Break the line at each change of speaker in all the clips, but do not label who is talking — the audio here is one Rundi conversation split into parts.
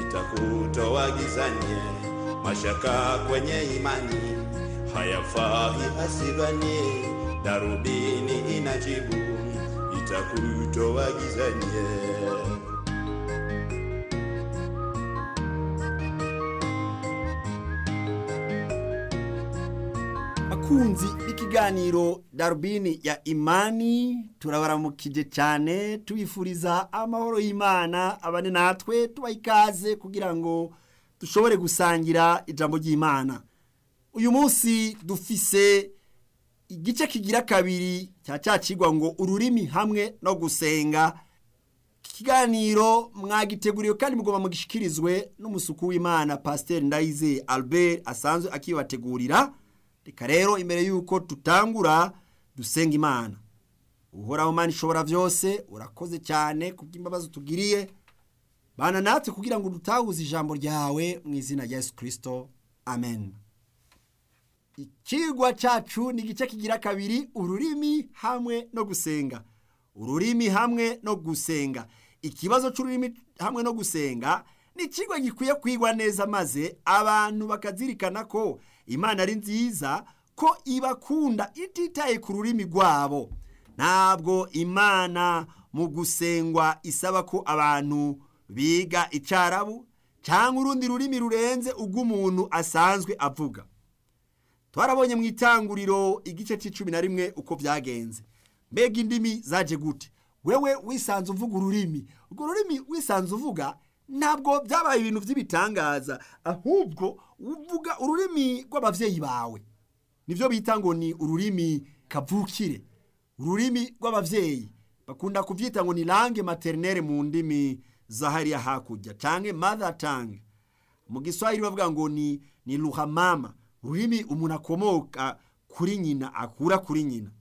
itakutoa gizani. Mashaka kwenye imani hayafai asidhani, darubini inajibu itakutoa gizani.
bakunzi b'ikiganiro darubini ya imani turabaramukije cyane tubifuriza amahoro y'imana abane natwe tubaha ikaze kugira ngo dushobore gusangira ijambo ry'imana uyu munsi dufise igice kigira kabiri cya cya kigwa ngo ururimi hamwe no gusenga ikiganiro mwagiteguriwe kandi mugomba mugishikirizwe n'umusuku w'imana pasiteri ndayize albert asanzwe akibategurira reka rero imbere y'uko tutangura dusenga imana uhoraho mana ishobora byose urakoze cyane ku bw'imbabazi utugiriye bana natwe kugira ngo dutahuze ijambo ryawe mu izina rya yesu kirisito amen ikigwa cyacu ni igice kigira kabiri ururimi hamwe no gusenga ururimi hamwe no gusenga ikibazo cy'ururimi hamwe no gusenga ni ikigo gikwiye kwigwa neza maze abantu bakazirikana ko imana ari nziza ko ibakunda ititaye ku rurimi rwabo ntabwo imana mu gusengwa isaba ko abantu biga icyarabu cyangwa urundi rurimi rurenze ubw'umuntu asanzwe avuga twarabonye mu itanguriro igice cy'icumi na rimwe uko byagenze mbega indimi zaje gute wewe wisanze uvuga ururimi urwo rurimi wisanze uvuga ntabwo byabaye ibintu by'ibitangaza ahubwo uvuga ururimi rw'ababyeyi bawe nibyo bita ngo ni ururimi kavukire ururimi rw'ababyeyi bakunda kubyita ngo ni langue materinere mu ndimi za hariya hakurya cyangwa mother tongue mu giswahili bavuga ngo ni ni ruhamama ururimi umuntu akomoka kuri nyina akura kuri nyina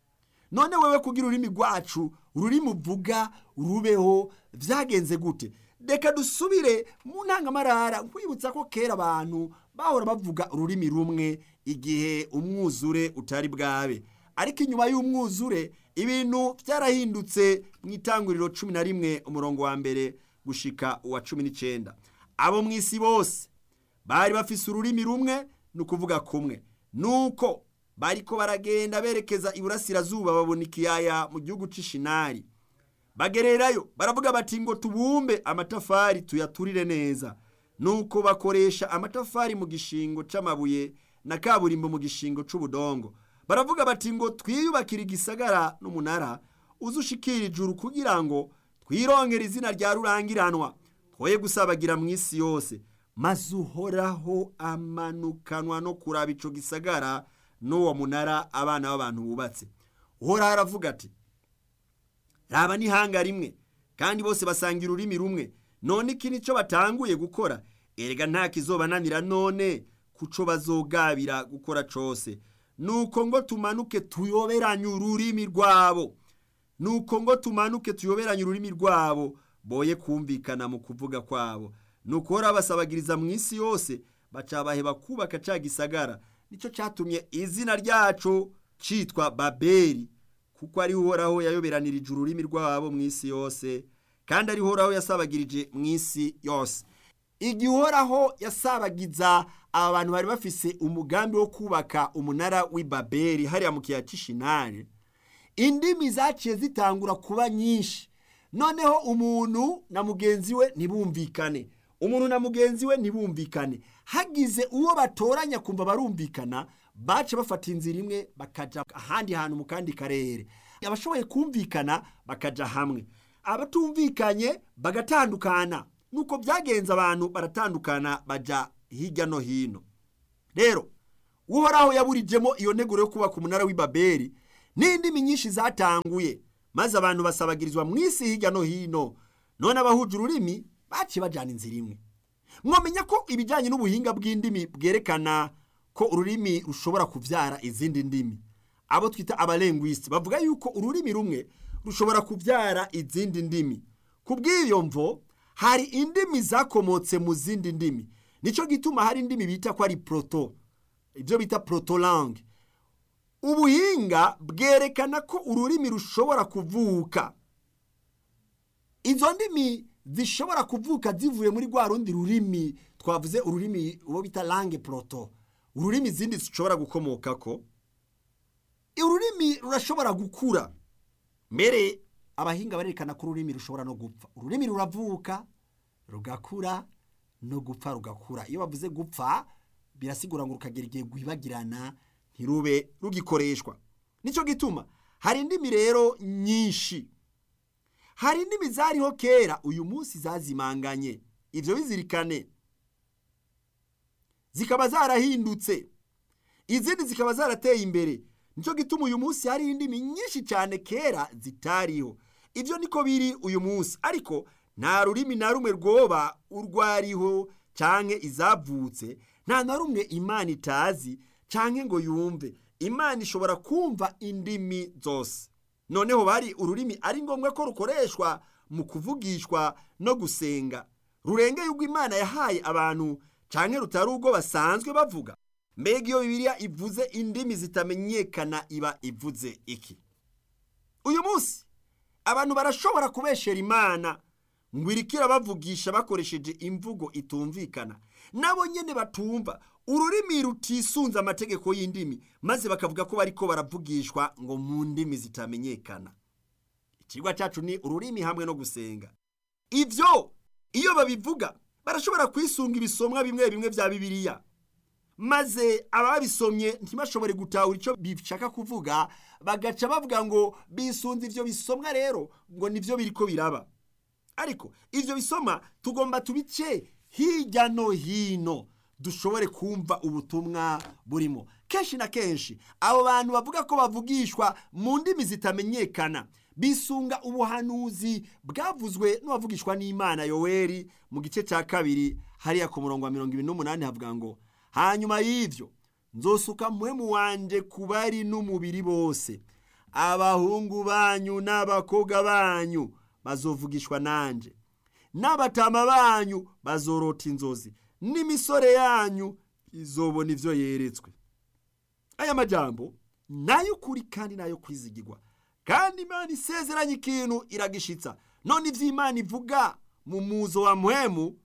none wewe kugira ururimi rwacu ururimi uvuga rubeho byagenze gute reka dusubire mu ntangamarara nkwibutsa ko kera abantu bahora bavuga ururimi rumwe igihe umwuzure utari bwabe ariko inyuma y'umwuzure ibintu byarahindutse mu itanguriro cumi na rimwe umurongo wa mbere gushika uwa cumi n'icyenda abo mu isi bose bari bafise ururimi rumwe ni ukuvuga kumwe nuko bariko baragenda berekeza iburasirazuba babona ikiyaya mu gihugu c'ishinari bagererayo baravuga bati ngo tubumbe amatafari tuyaturire neza nuko bakoresha amatafari mu gishingo c'amabuye na kaburimbo mu gishingo c'ubudongo baravuga bati ngo twiyubakire igisagara n'umunara uzushikira ijuru kugira ngo twirongere izina rya rurangiranwa twoye gusabagira mu isi yose maze uhoraho amanukanwa no kuraba ico gisagara n'uwo munara abana b'abantu bubatse uhoraho aravuga ati raba n'ihanga rimwe kandi bose basangira ururimi rumwe none iki nicyo batanguye gukora erega nta kizobananira none kuco bazogabira gukora cose nuko ngo tumanuke tuyoberanye ururimi rwabo nuko ngo tumanuke tuyoberanye ururimi rwabo boye kumvikana mu kuvuga kwabo nuko hora basabagiriza mu isi yose bacabaheba kubaka ca gisagara nicyo cyatumye izina ryacu citwa babeli kuko ari uhoraho yayoberanirije ururimi rwabo mu isi yose kandi ari uhoraho yasabagirije mu isi yose igihe uhoraho yasabagiza aba bantu bari bafise umugambi wo kubaka umunara w'i babeli hariya mu kiyaya cy'ishinari indimi zaciye zitangura kuba nyinshi noneho umuntu na mugenzi we ntibumvikane umuntu na mugenzi we ntibumvikane hagize uwo batoranya kumva barumvikana bace bafata inzira imwe bakaja ahandi hantu mu kandi karere abashoboye kumvikana bakaja hamwe abatumvikanye bagatandukana nuko byagenze abantu baratandukana baja hirya no hino rero uhoraho yaburijemo iyo nteguro yo kubaka umunara w'i babeli n'indimi nyinshi zatanguye maze abantu basabagirizwa mu isi hirya no hino none abahuje ururimi baciye bajyana inzira imwe mwamenya ko ibijyanye n'ubuhinga bw'indimi bwerekana ko ururimi rushobora kubyara izindi ndimi abo twita abarengwisi bavuga yuko ururimi rumwe rushobora kubyara izindi ndimi ku bw'iyo mvo hari indimi zakomotse mu zindi ndimi nicyo gituma hari indimi bita ko ari proto ibyo bita protolange ubuhinga bwerekana ko ururimi rushobora kuvuka izo ndimi zishobora kuvuka zivuye muri rwa rundi rurimi twavuze ururimi uwo bita langue proto ururimi izindi zishobora gukomokako ururimi rurashobora gukura mbere abahinga barerekana ko ururimi rushobora no gupfa ururimi ruravuka rugakura no gupfa rugakura iyo bavuze gupfa birasigura ngo rukagira igihe rwibagirana ntirube rugikoreshwa nicyo gituma hari indimi rero nyinshi hari indimi zariho kera uyu munsi zazimanganye ibyo bizirikane zikaba zarahindutse izindi zikaba zarateye imbere nicyo gituma uyu munsi hari indimi nyinshi cyane kera zitariho ibyo niko biri uyu munsi ariko nta rurimi na rumwe rwoba urwariho cyangwa izavutse nta na rumwe imana itazi cyangwa ngo yumve imana ishobora kumva indimi zose noneho bari ururimi ari ngombwa ko rukoreshwa mu kuvugishwa no gusenga rurengeye ubwo imana yahaye abantu cyangwa rutari ubwo basanzwe bavuga mbega iyo bibiliya ivuze indimi zitamenyekana iba ivuze iki uyu munsi abantu barashobora kubeshera imana ngo irikira bavugisha bakoresheje imvugo itumvikana nabo nyine batumva ururimi rutisunze amategeko y'indimi maze bakavuga ko bariko baravugishwa ngo mu ndimi zitamenyekana ikigwa cyacu ni ururimi hamwe no gusenga ibyo iyo babivuga barashobora kwisunga ibisomwa bimwe bimwe bya bibiliya maze ababisomye ntibashobore gutahura icyo bishaka kuvuga bagaca bavuga ngo bisunze ibyo bisomwa rero ngo nibyo biri ko biraba ariko ibyo bisoma tugomba tubice hirya no hino dushobore kumva ubutumwa burimo kenshi na kenshi abo bantu bavuga ko bavugishwa mu ndimi zitamenyekana bisunga ubuhanuzi bwavuzwe n'uwavugishwa n'imana yoweri mu gice cya kabiri hariya ku murongo wa mirongo ibiri n'umunani havuga ngo hanyuma y'ibyo nzosuka muhemu wanjye ku bari n'umubiri bose abahungu banyu n'abakobwa banyu bazovugishwa nanjye n'abatama banyu bazorota inzozi n'imisore yanyu izobona ibyo yeretswe aya majambo n'ay'ukuri kandi n'ayo kwizigirwa kandi imana isezeranye ikintu iragishitsa none ibyo imana ivuga mu muzo wa muhemu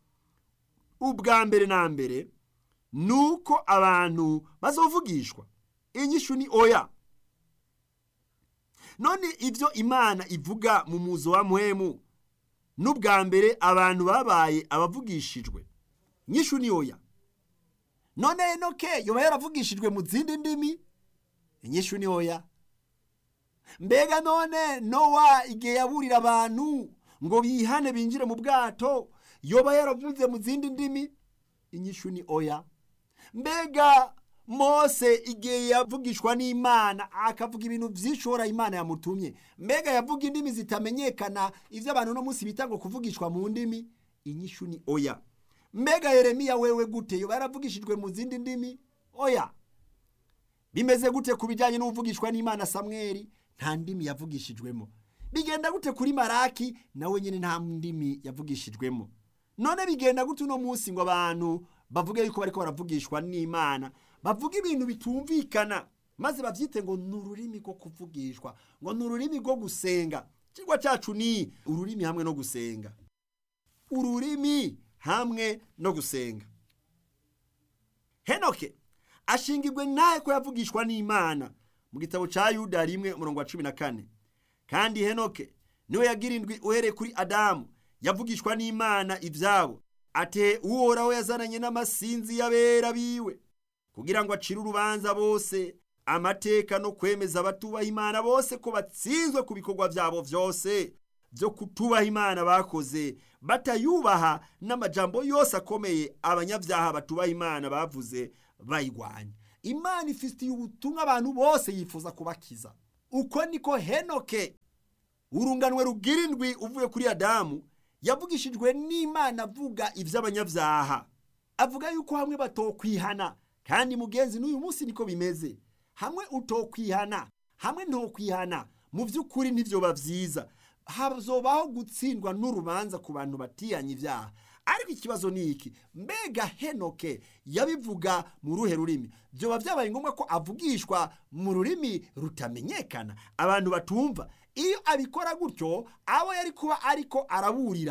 ubwa mbere na mbere ni uko abantu bazovugishwa inyishu ni oya none ibyo imana ivuga mu muzo wa muhemu n'ubwa mbere abantu babaye abavugishijwe nyishu ni oya none enoke yoba yaravugishijwe mu zindi ndimi inyishu ni oya mbega none nowa igihe yaburira abantu ngo bihane binjire mu bwato yoba yaravuze mu zindi ndimi inyishu ni oya mbega mose igihe yavugishwa n'imana akavuga ibintu byishora imana yamutumye mbega yavuga indimi zitamenyekana ibyo abantu uno munsi bita ngo kuvugishwa mu ndimi inyishu ni oya mbega yeremiya wewe gute yoba yaravugishijwe mu zindi ndimi oya bimeze gute ku bijyanye n'uvugishwa n'imana samweri nta ndimi yavugishijwemo bigenda gute kuri maraki nawe nyine nta ndimi yavugishijwemo none bigenda gute uno munsi ngo abantu bavuge yuko bariko baravugishwa n'imana bavuga ibintu bitumvikana maze babyite ngo ni ururimi rwo kuvugishwa ngo ni ururimi rwo gusenga ikigwa cyacu ni ururimi hamwe no gusenga ururimi hamwe no gusenga henoke ashingirwe nawe ko yavugishwa n'imana mu gitabo cya yuda rimwe umurongo wa cumi na kane kandi henoke niwe yagira indwi uhereye kuri adamu yavugishwa n'imana ibyabo ate uhoraho yazananye n'amasinzi y'abera biwe kugira ngo acire urubanza bose amateka no kwemeza abatubaha imana bose ko batsinzwe ku bikorwa byabo byose byo kutubaha imana bakoze batayubaha n'amajambo yose akomeye abanyabyaha batubaha imana bavuze bayirwanya imana ifitiye ubutumwa abantu bose yifuza kubakiza uko niko henoke urunganwe rugira indwi uvuye kuri adamu yavugishijwe n'imana avuga iby'abanyabyaha avuga yuko hamwe batokwihana kandi mugenzi n'uyu munsi niko bimeze hamwe utokwihana hamwe ntokwihana mu by'ukuri ntibyoba byiza hazobaho gutsindwa n'urubanza ku bantu batiyanye ibyaha ariko ikibazo ni iki mbega henoke yabivuga mu ruhe rurimi byoba byabaye ngombwa ko avugishwa mu rurimi rutamenyekana abantu batumva iyo abikora gutyo abo yari kuba ariko araburira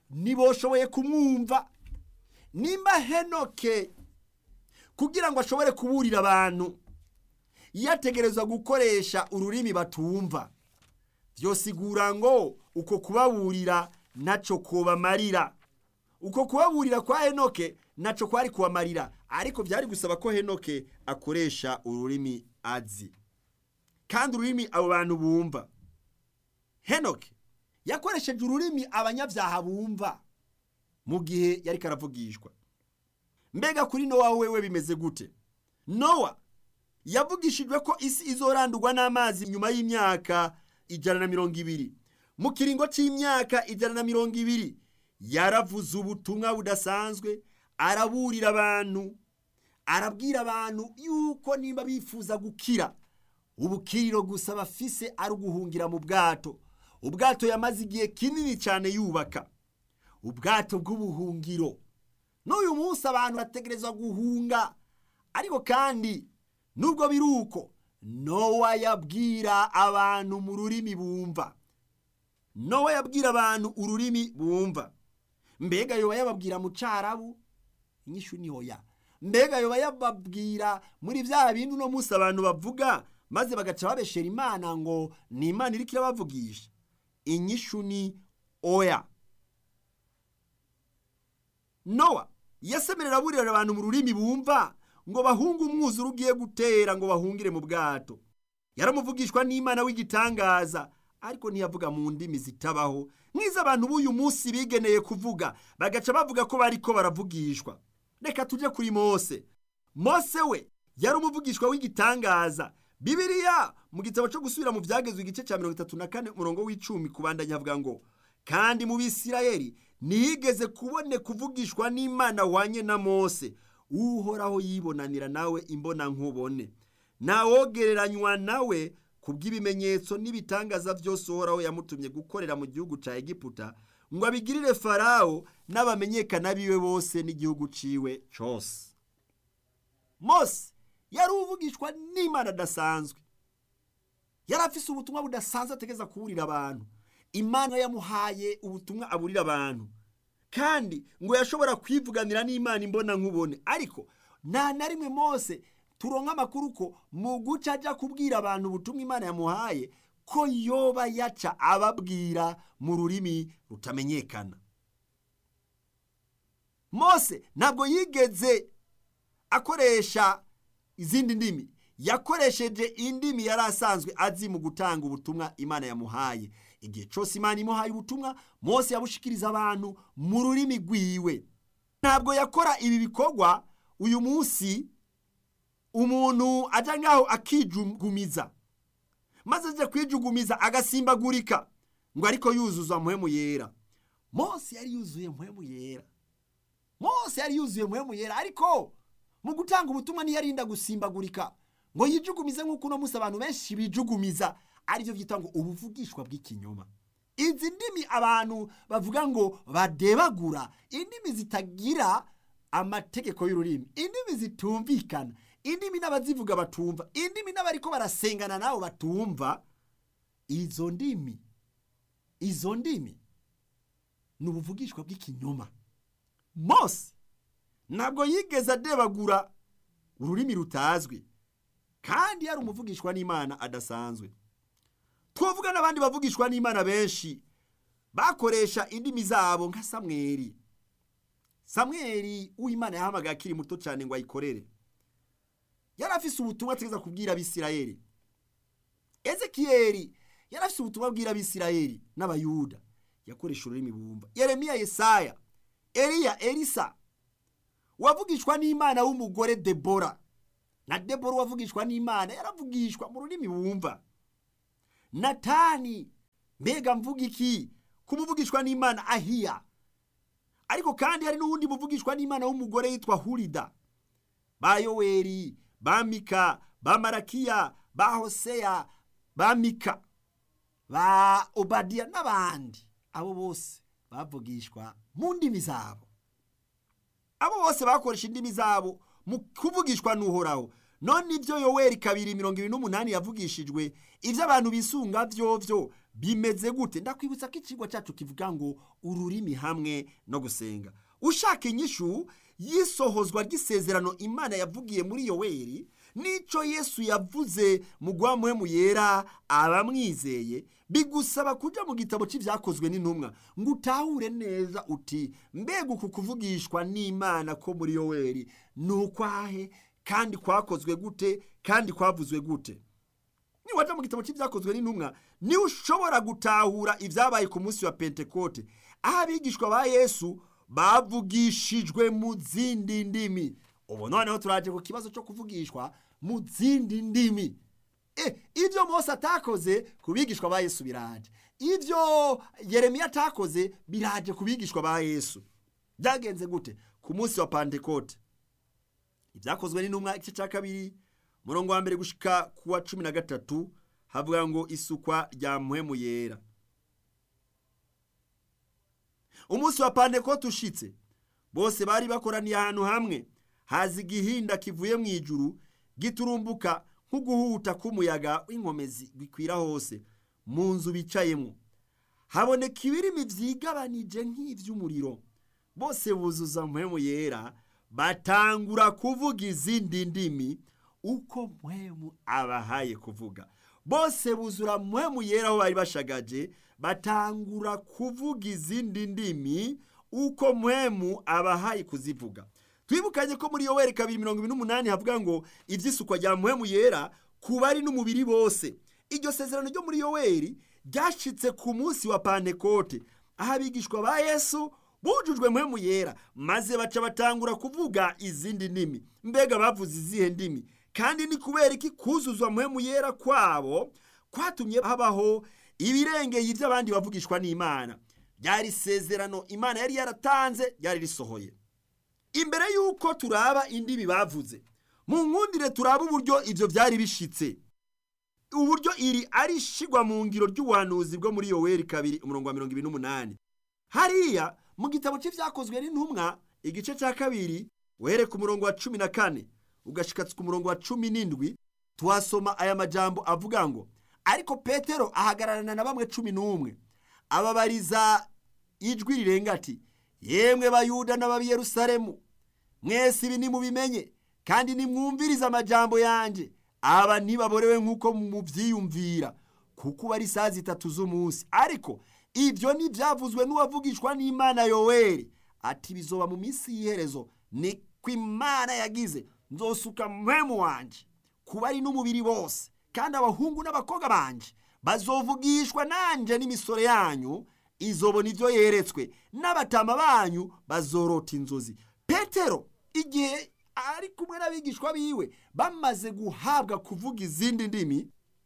ntiboshoboye kumwumva nimba henoke kugira ngo ashobore kuburira abantu yategerezwa gukoresha ururimi batumva byosigura ngo uko kubaburira ntacyo kubamarira uko kubaburira kwa henoke ntacyo kwari kubamarira ariko byari gusaba ko henoke akoresha ururimi azi kandi ururimi abo bantu bumva henoke yakoresheje ururimi abanyabyaha bumva mu gihe yari karavugishwa mbega kuri nowa wewe bimeze gute nowa yavugishijwe ko isi izorandurwa n'amazi nyuma y'imyaka ijana na mirongo ibiri mu kiringo cy'imyaka ijana na mirongo ibiri yaravuze ubutumwa budasanzwe araburira abantu arabwira abantu yuko nimba bifuza gukira ubukiriro gusa bafise ari uguhungira mu bwato ubwato yamaze igihe kinini cyane yubaka ubwato bw'ubuhungiro n'uyu munsi abantu bategerezwa guhunga ariko kandi nubwo biri uko nowa yabwira abantu mu rurimi bumva nowa yabwira abantu ururimi bumva mbega yoba yababwira mu cyarabu inyishu ni hoya mbega yoba yababwira muri bya bindi uno munsi abantu bavuga maze bagaca babeshera imana ngo ni imana iri kirabavugisha inyishu ni oya nowa yasemerera aburira abantu mu rurimi bumva ngo bahunge umwuzure ugiye gutera ngo bahungire mu bwato yaramuvugishwa n'imana w'igitangaza ariko ntiyavuga mu ndimi zitabaho nk'izo abantu b'uyu munsi bigeneye kuvuga bagaca bavuga ko bariko baravugishwa reka tujye kuri mose mose we yari umuvugishwa w'igitangaza bibiriya mu gitabo cyo gusubira mu byagezwe igice cya mirongo itatu na kane umurongo w'icumi kubandanya avuga ngo kandi mu bisirayeli ntihigeze kubone kuvugishwa n'imana wanye na mose uhoraho yibonanira nawe imbona nkubone ntawogereranywa nawe ku bw'ibimenyetso n'ibitangaza byose uhoraho yamutumye gukorera mu gihugu cya egiputa ngo abigirire farawo n'abamenyekana biwe bose n'igihugu ciwe cyose mose yari uvugishwa n'imana adasanzwe yari afise ubutumwa budasanzwe ategeza kuburira abantu imana yamuhaye ubutumwa aburira abantu kandi ngo yashobora kwivuganira n'imana imbona nkubone ariko nta na rimwe mose turonka amakuru ko mu guca ajya kubwira abantu ubutumwa imana yamuhaye ko yoba yaca ababwira mu rurimi rutamenyekana mose ntabwo yigeze akoresha izindi ndimi yakoresheje indimi yari asanzwe azi mu gutanga ubutumwa imana yamuhaye igihe cyose imana imuhaye ubutumwa mose yabushikiriza abantu mu rurimi rwiwe ntabwo yakora ibi bikorwa uyu munsi umuntu ajya ngaho akijugumiza maze ajya kwijugumiza agasimbagurika ngo ariko yuzuza muhemu yera mose yari yuzuye muhemu yera mose yari yuzuye muhemu yera ariko mu gutanga ubutumwa ntiyarinda gusimbagurika ngo yijugumize nk'uko uno munsi abantu benshi bijugumiza aribyo byita ngo ubuvugishwa bw'ikinyoma izi ndimi abantu bavuga ngo badebagura indimi zitagira amategeko y'ururimi indimi zitumvikana indimi n'abazivuga batumva indimi n'abariko barasengana nabo batumva izo ndimi izo ndimi ni ubuvugishwa bw'ikinyoma mose ntabwo yigeze adebagura ururimi rutazwi kandi yari umuvugishwa n'imana adasanzwe twavuga n'abandi bavugishwa n'imana benshi bakoresha indimi zabo nka samweri samweri uw'imana yahamagaye akiri muto cyane ngo ayikorere yari afise ubutumwa ategeza kubwira abisirayeli ezekiyeli yari afise ubutumwa abwira abisirayeli n'abayuda yakoresha ururimi bumva yeremiya yesaya eliya elisa wavugishwa n'imana w'umugore debora na debora wavugishwa n'imana yaravugishwa mu rurimi bumva natani mbega mvuga iki kumuvugishwa n'imana ahiya ariko kandi hari n'uwundi muvugishwa n'imana w'umugore yitwa hurida ba yoweri ba mika ba marakiya ba hoseya ba mika ba obadiya n'abandi abo bose bavugishwa mu ndimi zabo abo bose bakoresha indimi zabo mu kuvugishwa n'uhoraho none ibyo yoweri kabiri mirongo ibiri n'umunani yavugishijwe ibyo abantu bisunga byovyo bimeze gute ndakwibutsa ko ikigo cyacu kivuga ngo ururimi hamwe no gusenga ushaka inyishu y'isohozwa ry'isezerano imana yavugiye muri yoweri n'icyo yesu yavuze mu guhamuhemu yera abamwizeye bigusaba kujya mu gitabo cy'ibyakozwe n'intumwa ngo utahure neza uti mbega uku kuvugishwa n'imana ko muri yoweri ni ukwahe kandi kwakozwe gute kandi kwavuzwe gute niwajya mu gitabo cy'ibyakozwe n'intumwa niwe ushobora gutahura ibyabaye ku munsi wa pentekote aho abigishwa ba yesu bavugishijwe mu zindi ndimi ubu noneho turaje ku kibazo cyo kuvugishwa mu zindi ndimi ibyo Mose atakoze ku bigishwa ba yesu biraje ibyo yeremiya atakoze biraje ku bigishwa ba yesu byagenze gute ku munsi wa pentekote ibyakozwe n'intumwa igice cya kabiri murongo wa mbere gushika ku wa cumi na gatatu havuga ngo isukwa rya muhemu yera umunsi wa pantekote ushitse bose bari bakoraniye ahantu hamwe haza igihinda kivuye mu ijuru giturumbuka nk'uguhuta k'umuyaga w'inkomezi bikwira hose mu nzu bicayemo haboneka ibirimi byigabanije nk'iby'umuriro bose buzuza muhemu yera batangura kuvuga izindi ndimi uko muhemu abahaye kuvuga bose buzura muhemu yera aho bari bashagaje batangura kuvuga izindi ndimi uko muhemu abahaye kuzivuga twibukanye ko muri yoweri kabiri mirongo ibiri n'umunani havuga ngo iby'isukwa rya muhemu yera ku bari n'umubiri bose iryo sezerano ryo muri yoweri ryashyitse ku munsi wa pantekote aho abigishwa ba yesu bujujwe muhemu yera maze baca batangura kuvuga izindi ndimi mbega bavuze izihe ndimi kandi ni kubera iki kuzuzwa muhemu yera kwabo kwatumye habaho ibirengeye iby'abandi bavugishwa n'imana ryari isezerano imana yari yaratanze ryari risohoye imbere y'uko turaba indimi bavuze mu nkundire turaba uburyo ibyo byari bishitse uburyo iri ari ishigwa mu ngiro ry'ubuhanuzi bwo muri yoweri kabiri umurongo wa mirongo ibiri n'umunani hariya mu gitabo cy'ibyakozwe n'intumwa igice cya kabiri uhere ku murongo wa cumi na kane ugashikatsa ku murongo wa cumi n'indwi tuhasoma aya majambo avuga ngo ariko petero ahagararana na bamwe cumi n'umwe ababariza ijwi rirenga ati yemwe bayuda n'ababiyerusalemu mwese ibi nimubimenye kandi nimwumvirize amajambo yanjye aba ntibaborewe nk'uko mubyiyumvira kuko uba ari saa zitatu z'umunsi ariko ibyo ntibyavuzwe n'uwavugishwa n'imana yoweri ati bizoba mu minsi y'iherezo ni ko imana yagize nzosuka mpemu wanjye kuba ari n'umubiri bose kandi abahungu n'abakobwa banje bazovugishwa nanjye n'imisoro yanyu izobona ibyo yeretswe n'abatama banyu bazorota inzozi petero igihe ari kumwe n'abigishwa biwe bamaze guhabwa kuvuga izindi ndimi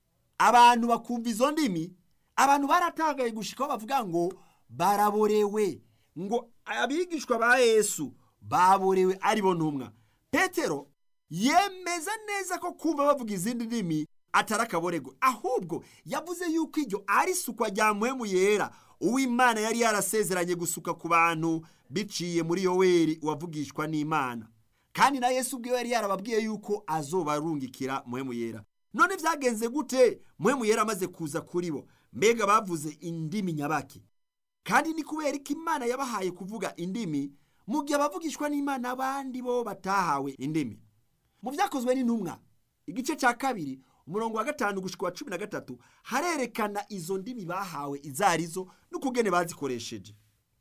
abantu bakumva izo ndimi abantu baratangaye gushikaho bavuga ngo baraborewe ngo abigishwa ba yesu baborewe ari bo ntumwa petero yemeza neza ko kumva bavuga izindi ndimi atari akaborego ahubwo yavuze yuko iryo ari isukwa rya muhemu yera uw'imana yari yarasezeranye gusuka ku bantu biciye muri yoweri wavugishwa n'imana kandi na yesu ubwe yari yarababwiye yuko azobarungikira muhemu yera none byagenze gute muhemu yera amaze kuza kuri bo mbega bavuze indimi nyabaki kandi ni kubera ko imana yabahaye kuvuga indimi mu gihe abavugishwa n'imana abandi bo batahawe indimi mu byakozwe n'intumwa igice cya kabiri umurongo wa gatanu gushika wa cumi na gatatu harerekana izo ndimi bahawe izo arizo n'ukugene bazikoresheje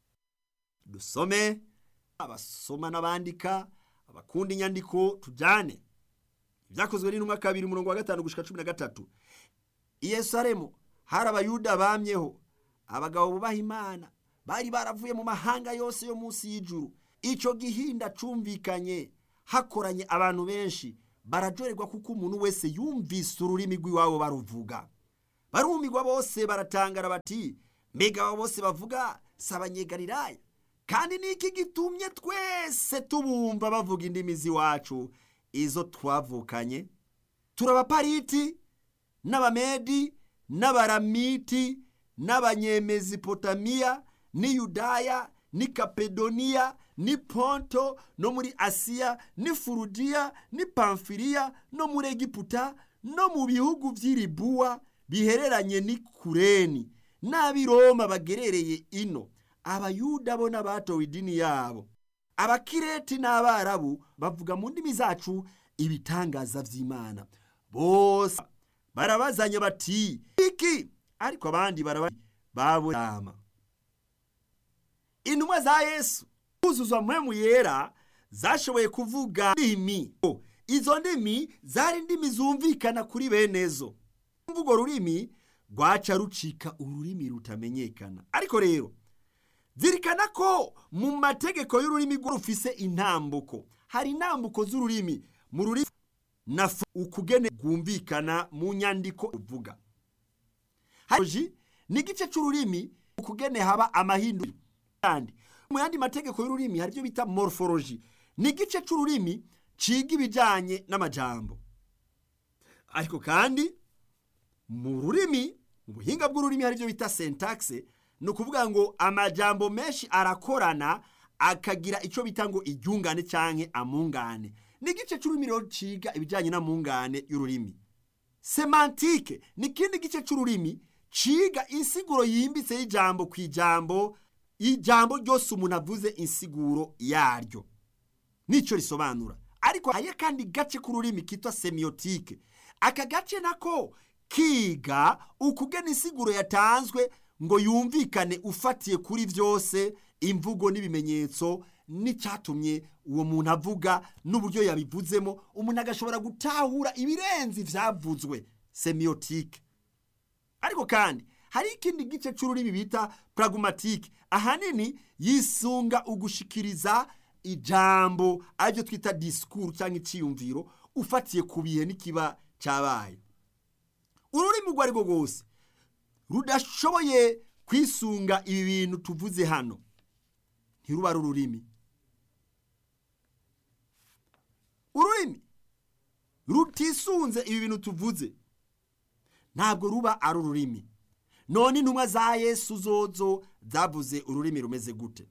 dusome abasoma n'abandika abakunda inyandiko tujyane ibyakozwe n'intumwa kabiri umurongo wa gatanu gushika cumi na gatatu i yerusalemu hari abayuda bamyeho abagabo bubaha imana bari baravuye mu mahanga yose yo munsi y'ijuru icyo gihinda cumvikanye hakoranye abantu benshi barajorerwa kuko umuntu wese yumvise ururimi rw'iwabo baruvuga barumirwa bose baratangara bati mbega abo bose bavuga si abanyegariraya kandi niki gitumye twese tubumva bavuga indimi z'iwacu izo twavukanye turabapariti n'abamedi n'abaramiti n'abanyemezipotamiya ni yudaya ni kapedoniya ni ponto no muri asiya ni furudiya ni pamfiriya no muri egiputa no mu bihugu by'iribuwa bihereranye ni kureni n'ab'i roma bagerereye ino abayuda bo n'abatowe idini yabo abakireti n'abarabu bavuga mu ndimi zacu ibitangaza vy'imana bose barabazanya bati iki ariko abandi baraba babonama intumwa za yesu kuzuzwa mpwemu yera zashoboye kuvuga ndimi izo ndimi zari ndimi zumvikana kuri benezo mvugo rurimi rwaca rucika ururimi rutamenyekana ariko rero zirikana ko mu mategeko y'ururimi rufise intambuko hari intambuko z'ururimi mu rurimi na ukugene rwumvikana mu nyandiko uvuga hari n'igice cy'ururimi ukugene haba amahindu kandi mu yandi mategeko y'ururimi hari ibyo bita morphology ni igice cy'ururimi ciga ibijyanye n'amajambo ariko kandi mu rurimi mu buhinga bw'ururimi hari ibyo bita syntaxe ni ukuvuga ngo amajambo menshi arakorana akagira icyo bita ngo iryungane cyangwa amungane ni igice cy'ururimi rero ciga ibijyanye n'amungane y'ururimi semantike ni ikindi gice cy'ururimi ciga insiguro yimbitse y'ijambo ku ijambo ijambo ryose umuntu avuze insiguro yaryo nicyo risobanura ariko hariyo kandi gace k'ururimi kitwa semiyotike aka gace nako kiga ukugena insiguro yatanzwe ngo yumvikane ufatiye kuri byose imvugo n'ibimenyetso n'icyatumye uwo muntu avuga n'uburyo yabivuzemo umuntu agashobora gutahura ibirenze ibyavuzwe semiyotike ariko kandi hari ikindi gice cy'ururimi bita pragmatike ahanini yisunga ugushikiriza ijambo aribyo twita disikuru cyangwa icyiyumviro ufatiye ku bihe n'ikiba cyabaye ururimi urwo ari rwo rwose rudashoboye kwisunga ibi bintu tuvuze hano ntiruba ari ururimi ururimi rutisunze ibi bintu tuvuze ntabwo ruba ari ururimi none intumwa za yesu zozo zavuze ururimi rumeze gute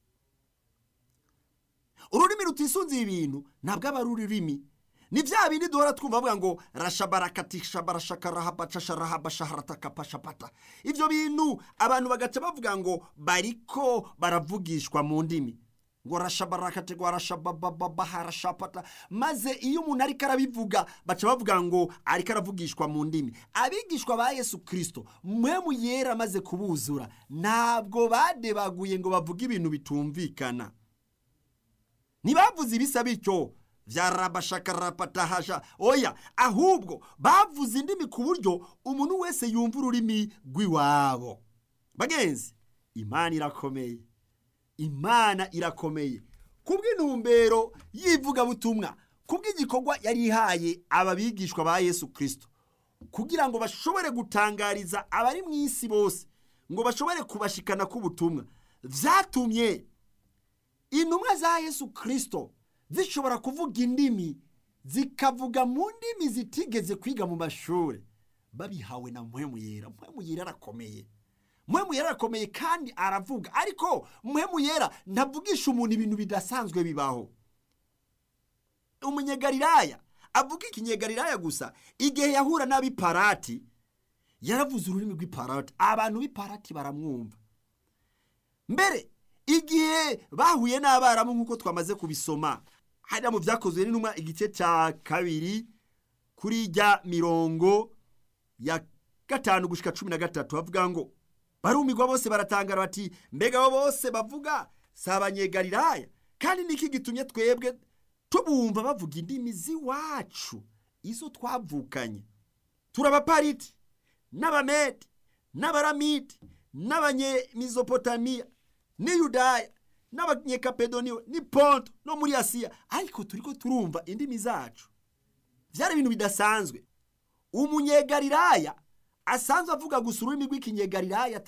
ururimi rutisunze ibi bintu ntabwo aba ari ururimi ni bya bindi duhora twumva bavuga ngo rashabarakatisha barashakarahabashaharatakapashapata ibyo bintu abantu bagaca bavuga ngo bariko baravugishwa mu ndimi ngo rashabarakategwa rashabababaharashapata maze iyo umuntu ariko arabivuga baca bavuga ngo ariko aravugishwa mu ndimi abigishwa ba yesu kirisito mwemu yera amaze kubuzura ntabwo badebaguye ngo bavuge ibintu bitumvikana ntibavuze ibisa bityo vyarabashakarapatahasha oya ahubwo bavuze indimi ku buryo umuntu wese yumva ururimi rw'iwabo bagenzi imana irakomeye imana irakomeye kubw'intumbero y'ivugabutumwa kubw'igikorwa yari ihaye ababigishwa ba yesu kirisito kugira ngo bashobore gutangariza abari mu isi bose ngo bashobore kubashikana k'ubutumwa vyatumye intumwa za yesu kirisito zishobora kuvuga indimi zikavuga mu ndimi zitigeze kwiga mu mashuri babihawe na mpwemu yera mpwemu yera arakomeye mpwemu yera arakomeye kandi aravuga ariko mpwemu yera ntavugisha umuntu ibintu bidasanzwe bibaho umunyegariraya avuga ikinyegariraya gusa igihe yahura n'abiparati yaravuze ururimi rw'iparati abantu b'iparati baramwumva mbere igihe bahuye n'abaramu nk'uko twamaze kubisoma hariya mu byakozwe n'intumwa igice cya kabiri kuri ijya mirongo ya gatanu gushyika cumi na gatatu bavuga ngo barumirwa bose baratangara bati mbega abo bose bavuga si abanyegariraya kandi niki gitumye twebwe tubumva bavuga indimi z'iwacu izo twavukanye turabapariti n'abamedi n'abaramidi n'abanyemizopotamiya ni yudaya n'abanyekapedoniyo ni ponto no muri asiya ariko turi ko turumva indimi zacu byari ibintu bidasanzwe umunyegariraya asanzwe avuga gusa ururimi rw'ikinyegariraya